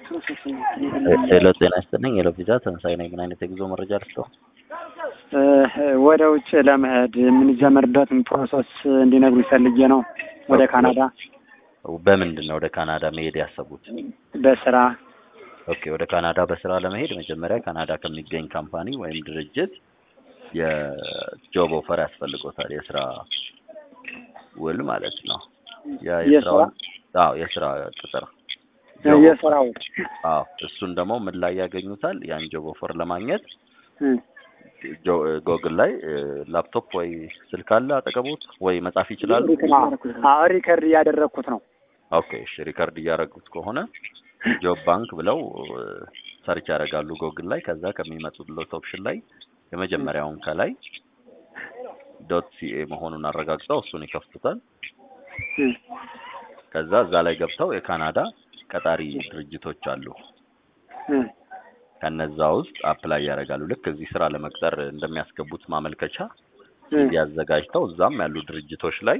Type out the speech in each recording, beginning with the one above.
ሄሎ ጤና ይስጥልኝ። ሄሎ ቪዛ ተመሳሳይ ነኝ። ምን አይነት የጉዞ መረጃ ልስጠው? ወደ ውጭ ለመሄድ የምንጀምርበትን ፕሮሰስ እንዲነግሩ ፈልጌ ነው። ወደ ካናዳ በምንድን ነው ወደ ካናዳ መሄድ ያሰቡት? በስራ ኦኬ፣ ወደ ካናዳ በስራ ለመሄድ መጀመሪያ ካናዳ ከሚገኝ ካምፓኒ ወይም ድርጅት የጆብ ኦፈር ያስፈልጎታል። የስራ ውል ማለት ነው። ያ የስራውን አዎ፣ የስራ ቅጥር የስራው አዎ፣ እሱን ደግሞ ምን ላይ ያገኙታል? ያን ጆብ ኦፈር ለማግኘት ጎግል ላይ ላፕቶፕ ወይ ስልክ አለ አጠገቦት ወይ መጻፍ ይችላሉ? አዎ ሪከርድ እያደረግኩት ነው። ኦኬ እሺ፣ ሪከርድ እያደረጉት ከሆነ ጆብ ባንክ ብለው ሰርች ያደርጋሉ ጎግል ላይ። ከዛ ከሚመጡለት ኦፕሽን ላይ የመጀመሪያውን ከላይ ዶት ሲኤ መሆኑን አረጋግጠው እሱን ይከፍቱታል። ከዛ እዛ ላይ ገብተው የካናዳ ቀጣሪ ድርጅቶች አሉ። ከነዛ ውስጥ አፕላይ ያደርጋሉ። ልክ እዚህ ስራ ለመቅጠር እንደሚያስገቡት ማመልከቻ ሲቪ አዘጋጅተው እዛም ያሉ ድርጅቶች ላይ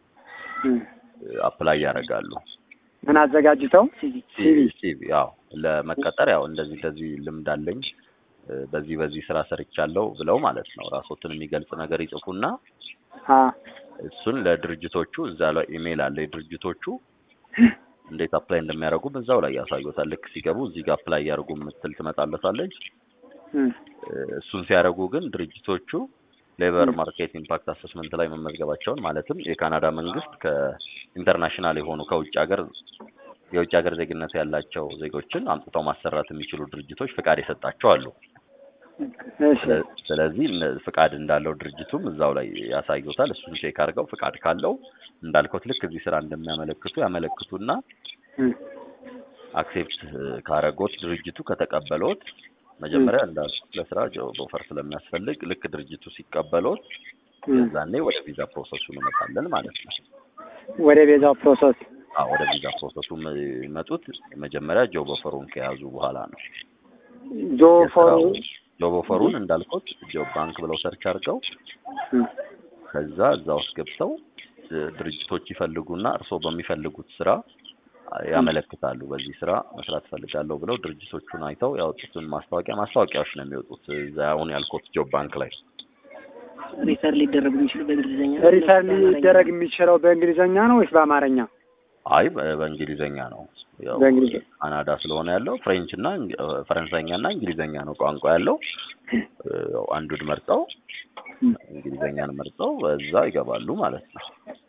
አፕላይ ያደርጋሉ። ምን አዘጋጅተው? ሲቪ ያው ለመቀጠር ያው እንደዚህ እንደዚህ ልምድ አለኝ በዚህ በዚህ ስራ ሰርቻለሁ ብለው ማለት ነው። ራሶትን የሚገልጽ ነገር ይጽፉና እሱን ለድርጅቶቹ እዛ ላይ ኢሜይል አለ የድርጅቶቹ እንዴት አፕላይ እንደሚያደርጉ እዛው ላይ ያሳዩታል። ልክ ሲገቡ እዚህ ጋር አፕላይ ያደርጉ የምትል ትመጣለታለች። እሱን ሲያደርጉ ግን ድርጅቶቹ ሌበር ማርኬት ኢምፓክት አሰስመንት ላይ መመዝገባቸውን ማለትም የካናዳ መንግስት ከኢንተርናሽናል የሆኑ ከውጭ ሀገር የውጭ ሀገር ዜግነት ያላቸው ዜጎችን አምጥተው ማሰራት የሚችሉ ድርጅቶች ፍቃድ የሰጣቸው አሉ። ስለዚህ ፍቃድ እንዳለው ድርጅቱም እዛው ላይ ያሳዩታል። እሱን ቼክ አድርገው ፍቃድ ካለው እንዳልከውት ልክ እዚህ ስራ እንደሚያመለክቱ ያመለክቱና አክሴፕት ካረጎት ድርጅቱ ከተቀበሎት መጀመሪያ እንዳልኩት ለስራ ጆብ ኦፈር ስለሚያስፈልግ ልክ ድርጅቱ ሲቀበሎት የዛኔ ወደ ቪዛ ፕሮሰሱ እንመጣለን ማለት ነው። ወደ ቪዛው ፕሮሰስ አዎ፣ ወደ ቪዛ ፕሮሰሱ የሚመጡት መጀመሪያ ጆብ ኦፈሩን ከያዙ በኋላ ነው። ጆብ ጆብ ኦፈሩን እንዳልኩት ጆብ ባንክ ብለው ሰርች አድርገው ከዛ እዛ ውስጥ ገብተው ድርጅቶች ይፈልጉና እርስዎ በሚፈልጉት ስራ ያመለክታሉ። በዚህ ስራ መስራት ፈልጋለሁ ብለው ድርጅቶቹን አይተው ያወጡትን ማስታወቂያ ማስታወቂያዎች ነው የሚወጡት እዛ አሁን ያልኩት ጆብ ባንክ ላይ ሪፈር ሊደረግ የሚችለው በእንግሊዝኛ ሪፈር ሊደረግ የሚችለው በእንግሊዝኛ ነው ወይስ በአማርኛ? አይ በእንግሊዘኛ ነው። ያው ካናዳ ስለሆነ ያለው ፍሬንች እና ፈረንሳይኛ እና እንግሊዘኛ ነው ቋንቋ ያለው። አንዱን መርጠው እንግሊዘኛን መርጠው በዛ ይገባሉ ማለት ነው።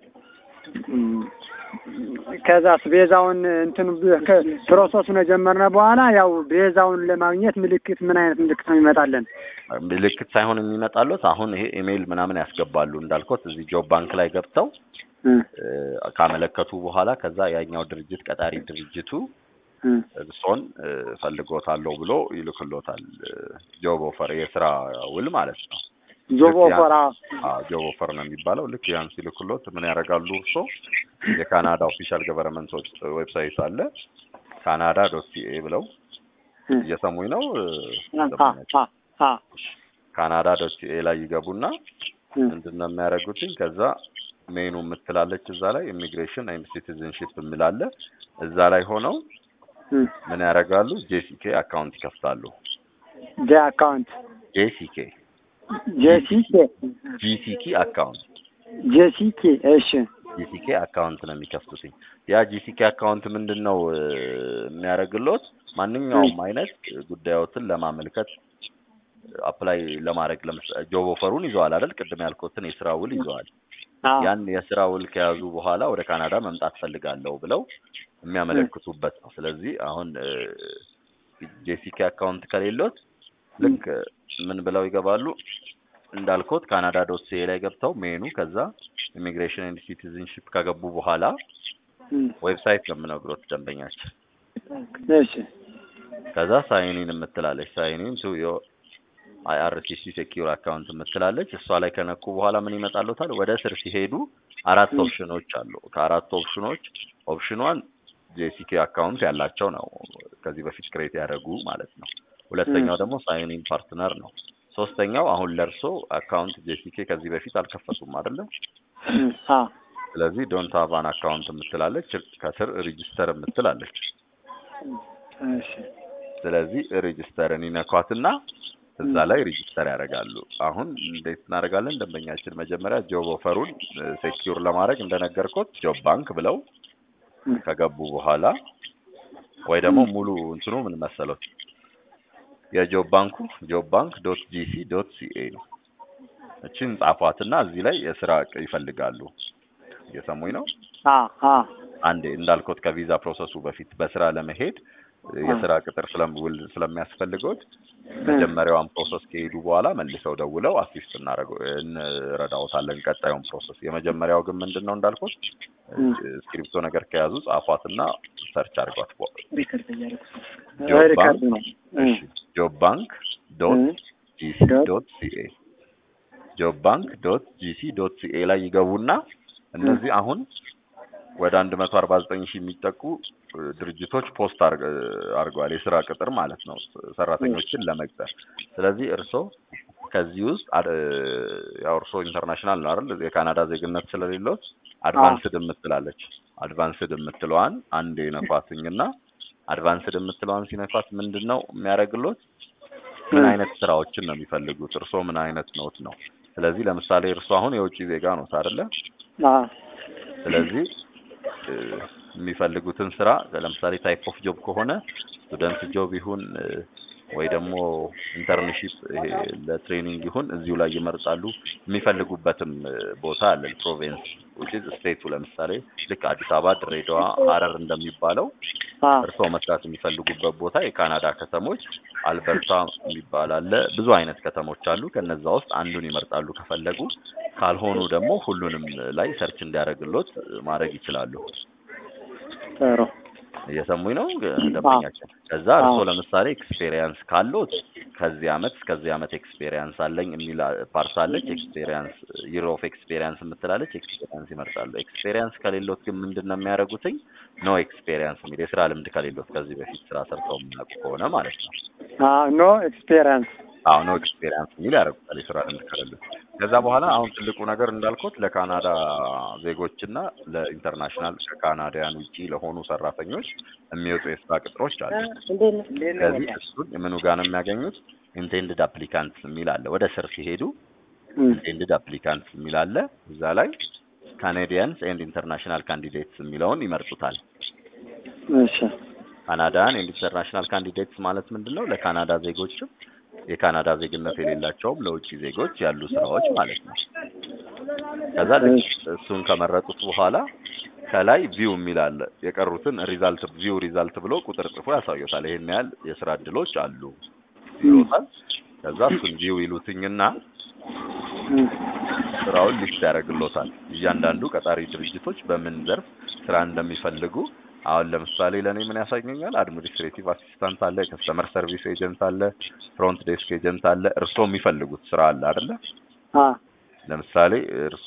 ከዛስ ቤዛውን እንትን ፕሮሰሱን የጀመርነ በኋላ ያው ቤዛውን ለማግኘት ምልክት ምን አይነት ምልክት ነው የሚመጣለን? ምልክት ሳይሆን የሚመጣሉት አሁን ይሄ ኢሜይል ምናምን ያስገባሉ እንዳልኩት እዚህ ጆብ ባንክ ላይ ገብተው ካመለከቱ በኋላ ከዛ ያኛው ድርጅት ቀጣሪ ድርጅቱ እርሶን ፈልጎታለሁ ብሎ ይልክሎታል። ጆብ ኦፈር የስራ ውል ማለት ነው። ጆብ ኦፈር ጆብ ኦፈር ነው የሚባለው። ልክ ያን ሲልክሎት ምን ያደርጋሉ እርሶ የካናዳ ኦፊሻል ገቨርንመንት ዌብሳይት አለ ካናዳ ዶት ሲኤ ብለው እየሰሙኝ ነው። ካናዳ ዶት ሲኤ ላይ ይገቡና ምንድን ነው የሚያደርጉትኝ ከዛ ሜኑ የምትላለች እዛ ላይ ኢሚግሬሽን ኤንድ ሲቲዝንሺፕ የሚላለ እዛ ላይ ሆነው ምን ያደርጋሉ? ጄሲኬ አካውንት ይከፍታሉ። ጄ አካውንት ጄሲኬ ጄሲኬ ጂሲኪ አካውንት ጄሲኬ እሺ፣ ጂሲኬ አካውንት ነው የሚከፍቱትኝ። ያ ጂሲኬ አካውንት ምንድን ነው የሚያደርግሎት? ማንኛውም አይነት ጉዳዮትን ለማመልከት አፕላይ ለማድረግ ጆብ ኦፈሩን ይዘዋል አይደል? ቅድም ያልኩትን የስራ ውል ይዘዋል። ያን የስራ ውል ከያዙ በኋላ ወደ ካናዳ መምጣት ፈልጋለሁ ብለው የሚያመለክቱበት ነው። ስለዚህ አሁን ጄሲኬ አካውንት ከሌሎት ልክ ምን ብለው ይገባሉ እንዳልኩት ካናዳ ዶት ሲኤ ላይ ገብተው ሜኑ ከዛ ኢሚግሬሽን ኤንድ ሲቲዝንሺፕ ከገቡ በኋላ ዌብሳይት ነው የምነግሮት ደንበኛችን። እሺ ከዛ ሳይኒን የምትላለች ሳይኒን ቱ ዮ አይአርሲሲ ሴኪዩር አካውንት የምትላለች እሷ ላይ ከነኩ በኋላ ምን ይመጣሉታል? ወደ ስር ሲሄዱ አራት ኦፕሽኖች አሉ። ከአራት ኦፕሽኖች ኦፕሽን ዋን ጄሲኬ አካውንት ያላቸው ነው፣ ከዚህ በፊት ክሬት ያደረጉ ማለት ነው። ሁለተኛው ደግሞ ሳይኒን ፓርትነር ነው። ሶስተኛው አሁን ለእርሶ አካውንት ጄሲኬ ከዚህ በፊት አልከፈቱም አይደለም? ስለዚህ ዶንት ሃቭ አን አካውንት የምትላለች ከስር ሬጂስተር የምትላለች እሺ ስለዚህ ሬጅስተርን ይነኳትና እዛ ላይ ሬጅስተር ያደርጋሉ። አሁን እንዴት እናደርጋለን? ደንበኛችን መጀመሪያ ጆብ ኦፈሩን ሴኪዩር ለማድረግ እንደነገርኩት ጆብ ባንክ ብለው እም፣ ከገቡ በኋላ ወይ ደግሞ ሙሉ እንትኑ ምን መሰሎት የጆብ ባንኩ ጆብ ባንክ ዶት ጂሲ ዶት ሲኤ ነው። እችን ጻፏትና እዚህ ላይ የስራ ቅ- ይፈልጋሉ። እየሰሙኝ ነው? አ አ አንዴ እንዳልኩት ከቪዛ ፕሮሰሱ በፊት በስራ ለመሄድ የስራ ቅጥር ስለምውል ስለሚያስፈልገውት መጀመሪያዋን ፕሮሰስ ከሄዱ በኋላ መልሰው ደውለው አሲስት እናደርገው እንረዳዎታለን ቀጣዩን ፕሮሰስ። የመጀመሪያው ግን ምንድን ነው እንዳልኩት እም፣ ስክሪፕቶ ነገር ከያዙ ጻፏትና ሰርች አድርጓት። ሪከርድ እያደረኩት ነው። ጆብ ሪከርድ ባንክ ነው። እም፣ ጆብ ባንክ ዶት እም፣ ጂሲ ዶት ዶት ሲኤ ጆብ ባንክ ዶት ጂሲ ዶት ሲኤ ላይ ይገቡና እነዚህ አሁን ወደ አንድ መቶ አርባ ዘጠኝ ሺህ የሚጠጉ እ, ድርጅቶች ፖስት አርግ- አድርገዋል የስራ ቅጥር ማለት ነው ሰራተኞችን ለመቅጠር። ስለዚህ እርሶ ከዚህ ውስጥ አድ- ያው እርሶ ኢንተርናሽናል ነው አይደል? የካናዳ ዜግነት ስለሌሎት አድቫንስድ የምትላለች አድቫንስድ የምትለዋን አንድ የነኳትኝና አድቫንስድ የምትለዋን ሲነኳት ምንድን ነው የሚያደርግሎት? ምን አይነት ስራዎችን ነው የሚፈልጉት? እርሶ ምን አይነት ኖት ነው? ስለዚህ ለምሳሌ እርሶ አሁን የውጭ ዜጋ ኖት አይደለ? አ ስለዚህ እ፣ የሚፈልጉትን ስራ ለምሳሌ ታይፕ ኦፍ ጆብ ከሆነ ስቱደንት ጆብ ይሁን እ፣ ወይ ደግሞ ኢንተርንሺፕ ይሄ ለትሬኒንግ ይሁን እዚሁ ላይ ይመርጣሉ። የሚፈልጉበትም እ፣ ቦታ አለ ፕሮቪንስ which is ስቴቱ ለምሳሌ ልክ አዲስ አበባ፣ ድሬዳዋ፣ ሀረር እንደሚባለው አ እርስዎ መስራት የሚፈልጉበት ቦታ የካናዳ ከተሞች አልበርታ የሚባል አለ። ብዙ አይነት ከተሞች አሉ። ከነዛ ውስጥ አንዱን ይመርጣሉ ከፈለጉ። ካልሆኑ ደግሞ ሁሉንም ላይ ሰርች እንዲያደርግሎት ማድረግ ይችላሉ። ጥሩ እየሰሙኝ ነው ደንበኛችን። ከዛ እርስዎ ለምሳሌ ኤክስፔሪየንስ ካሎት ከዚህ አመት እስከዚህ አመት ኤክስፔሪየንስ አለኝ የሚል ፓርት አለች። ኤክስፔሪየንስ ይር ኦፍ ኤክስፔሪየንስ የምትላለች። ኤክስፔሪየንስ ይመርጣሉ። ኤክስፔሪየንስ ከሌሎት ግን ምንድን ነው የሚያደርጉትኝ? ኖ ኤክስፔሪየንስ የሚል የስራ ልምድ ከሌሎት ከዚህ በፊት ስራ ሰርተው የሚያውቁ ከሆነ ማለት ነው። አ ኖ ኤክስፔሪየንስ አዎ ኖ ኤክስፔሪየንስ የሚል ያደርጉታል የስራ ልምድ ከሌሎት። ከዛ በኋላ አሁን ትልቁ ነገር እንዳልኩት ለካናዳ ዜጎችና ለኢንተርናሽናል ከካናዳያን ውጪ ለሆኑ ሰራተኞች የሚወጡ የስራ ቅጥሮች አሉ። ስለዚህ እሱን ምኑ ጋር ነው የሚያገኙት? ኢንቴንድድ አፕሊካንት የሚል አለ። ወደ ስር ሲሄዱ ኢንቴንድድ አፕሊካንት የሚል አለ። እዛ ላይ ካናዲያንስ ኤንድ ኢንተርናሽናል ካንዲዴትስ የሚለውን ይመርጡታል። እሺ ካናዳን ኤንድ ኢንተርናሽናል ካንዲዴትስ ማለት ምንድን ነው? ለካናዳ ዜጎችም የካናዳ ዜግነት የሌላቸውም ለውጭ ዜጎች ያሉ ስራዎች ማለት ነው። ከዛ ልክ እሱን ከመረጡት በኋላ ከላይ ቪው የሚል አለ። የቀሩትን ሪዛልት ቪው ሪዛልት ብሎ ቁጥር ጽፎ ያሳዩታል። ይሄን ያህል የስራ እድሎች አሉ ይሉታል። ከዛ እሱን ቪው ይሉትኝና እም፣ ስራውን ሊስት ያደርግሎታል። እያንዳንዱ ቀጣሪ ድርጅቶች በምን ዘርፍ ስራ እንደሚፈልጉ አሁን ለምሳሌ ለእኔ ምን ያሳየኛል? አድሚኒስትሬቲቭ አሲስታንት አለ፣ ከስተመር ሰርቪስ ኤጀንት አለ፣ ፍሮንት ዴስክ ኤጀንት አለ። እርሶ የሚፈልጉት ስራ አለ አይደለ? አ ለምሳሌ እርሶ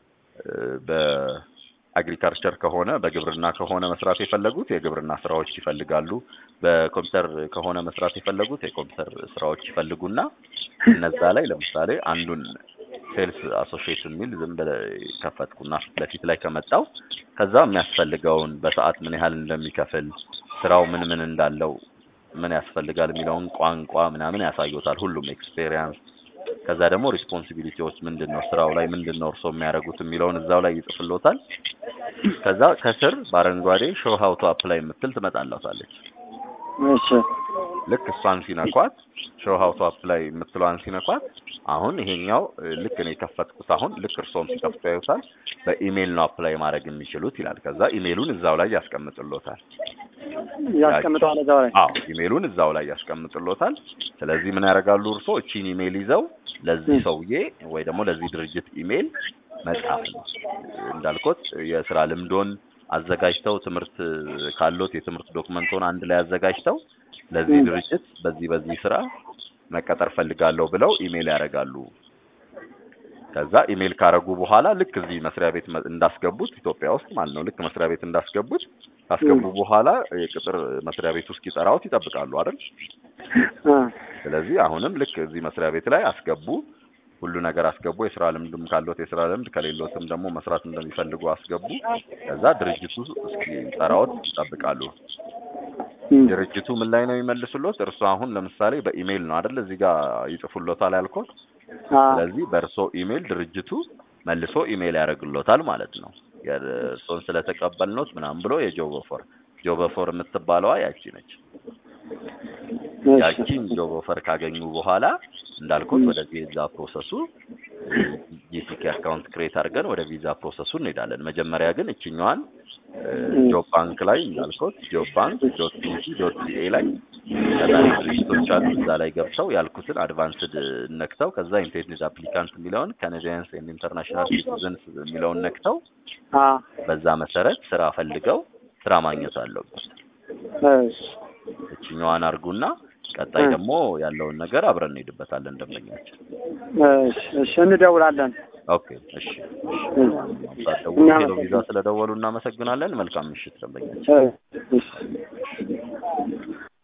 በአግሪካልቸር ከሆነ በግብርና ከሆነ መስራት የፈለጉት የግብርና ስራዎች ይፈልጋሉ። በኮምፒውተር ከሆነ መስራት የፈለጉት የኮምፒውተር ስራዎች ይፈልጉና እነዛ ላይ ለምሳሌ አንዱን ሴልስ አሶሺዬት የሚል ዝም ብለህ ከፈትኩና ፊት ለፊት ላይ ከመጣው ከዛ የሚያስፈልገውን በሰዓት ምን ያህል እንደሚከፍል ስራው ምን ምን እንዳለው ምን ያስፈልጋል የሚለውን ቋንቋ ምናምን ያሳዩታል። ሁሉም ኤክስፔሪየንስ ከዛ ደግሞ ሪስፖንሲቢሊቲዎች ምንድን ነው ስራው ላይ ምንድን ነው እርሶ የሚያደርጉት የሚለውን እዛው ላይ ይጽፍሎታል። ከዛ ከስር በአረንጓዴ ሾው ሀው ቱ አፕላይ የምትል ትመጣላታለች። እሺ ልክ እሷን ሲነኳት ሾው ሀው ቱ አፕላይ የምትለዋን ሲነኳት አሁን ይሄኛው እ፣ ልክ እኔ የከፈትኩት አሁን ልክ እርሶም ሲከፍቱ ያዩታል። በኢሜይል ነው አፕላይ ማድረግ የሚችሉት ይላል። ከዛ ኢሜይሉን እዛው ላይ ያስቀምጥሎታል። ያስቀምጠዋል እዛው ላይ አዎ ኢሜይሉን እዛው ላይ ያስቀምጥሎታል። ስለዚህ ምን ያደርጋሉ እርሶ እቺን ኢሜይል ይዘው ለዚህ ሰውዬ ወይ ደግሞ ለዚህ ድርጅት ኢሜይል መጻፍ ነው። እንዳልኩት የስራ ልምዶን አዘጋጅተው ትምህርት ካሎት የትምህርት ዶክመንቶን አንድ ላይ አዘጋጅተው ለዚህ ድርጅት በዚህ በዚህ ስራ መቀጠር ፈልጋለሁ ብለው ኢሜይል ያደርጋሉ። ከዛ ኢሜይል ካረጉ በኋላ ልክ እዚህ መስሪያ ቤት መ- እንዳስገቡት ኢትዮጵያ ውስጥ ማለት ነው። ልክ መስሪያ ቤት እንዳስገቡት ካስገቡ በኋላ የቅጥር መስሪያ ቤቱ እስኪጠራዎት ይጠብቃሉ አይደል? አ ስለዚህ አሁንም ልክ እዚህ መስሪያ ቤት ላይ አስገቡ፣ ሁሉ ነገር አስገቡ። የስራ ልምድም ካሎት የስራ ልምድ ከሌሎትም ደግሞ መስራት እንደሚፈልጉ አስገቡ። ከዛ ድርጅቱ እስኪጠራዎት ይጠብቃሉ። እም፣ ድርጅቱ ምን ላይ ነው የሚመልሱሎት? እርሱ አሁን ለምሳሌ በኢሜይል ነው አይደል እዚህ ጋር ይጽፉሎታል ያልኩት። አ ስለዚህ በእርሶ ኢሜይል ድርጅቱ መልሶ ኢሜይል ያደርግሎታል ማለት ነው። የእርሶን ስለተቀበልኖት ምናምን ብሎ የጆብ ኦፈር ጆብ ኦፈር የምትባለዋ ያቺ ነች። እሺ፣ ያቺን ጆብ ኦፈር ካገኙ በኋላ እንዳልኩት ወደ ቪዛ ፕሮሰሱ ጂሲኬ አካውንት ክሬት አድርገን ወደ ቪዛ ፕሮሰሱ እንሄዳለን። መጀመሪያ ግን እችኛዋን ጆብ ባንክ ላይ እንዳልኩት ጆብ ባንክ ዶት ኢሲ ዶት ሲኤ ላይ ቀጣሪ ድርጅቶች አሉ። እዛ ላይ ገብተው ያልኩትን አድቫንስድ ነክተው ከዛ ኢንቴንድድ አፕሊካንት የሚለውን ካናዲያንስ ኤንድ ኢንተርናሽናል ሲቲዘንስ የሚለውን ነክተው አ በዛ መሰረት ስራ ፈልገው ስራ ማግኘት አለበት። እሺ፣ እችኛዋን አርጉና ቀጣይ ደግሞ ያለውን ነገር አብረን እንሄድበታለን ደንበኛችን። እሺ፣ እሺ፣ እንደውላለን። ኦኬ እሺ። ሳትደውሉ ሄሎ ቪዛ ስለደወሉ እናመሰግናለን። መልካም ምሽት ደንበኛችን። እሺ